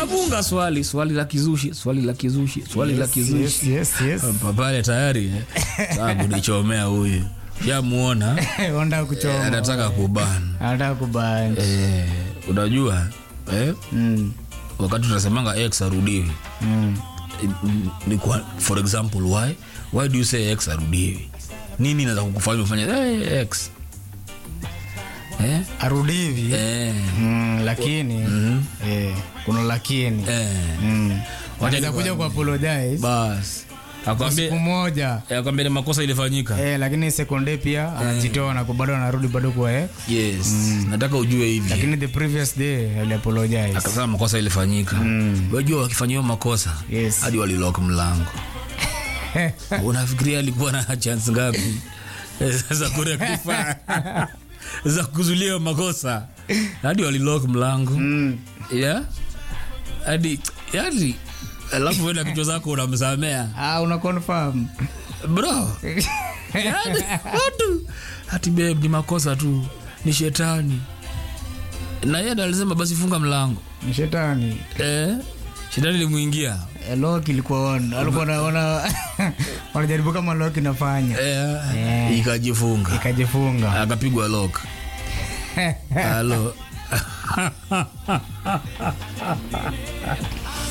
anafunga swali swali la kizushi swali la kizushi swali la kizushi Yes, yes, yes. pale tayari eh. Sasa kunichomea huyu shamuona Onda kuchoma. anataka kubana Anataka kubani. eh, unajua eh, Mm. wakati tunasemanga x arudiwi Mm. ni- ni kwa, for example why why do you say x arudiwi nini inaweza kukufanya ufanye hey, x eh? Arudi hivi. Eh. Mm, lakini eh, kuna lakini. Eh. Mm. Wacha Anaweza kuja ku apologize bas kwa akwambie siku moja. akwambie ni makosa ilifanyika Eh, lakini sekunde pia anajitoa na bado anarudi bado kwa eh. yes nataka ujue hivi Lakini the previous day ali apologize. akasema makosa ilifanyika mm. wajua wakifanyiwa makosa Yes. hadi walilok mlango unafikiria alikuwa na chance ngapi za kurektify za kuzulia makosa hadi walilok mlango Mm. yeah? hadi yani alafu wenda kichwa zako unamsamea Ah, una confirm. bro yani, watu hati babe ni makosa tu ni shetani na yeye ndo alisema basi funga mlango Ni shetani. eh, shetani limuingia Eh, Loki ilikuwa on. Alikuwa anaona wanajaribu kama Loki inafanya. eh, Eh. ikajifunga Ikajifunga. akapigwa lok halo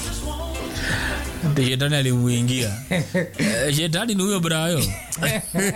Ati shetani alimuingia Eh, shetani ni huyo brayo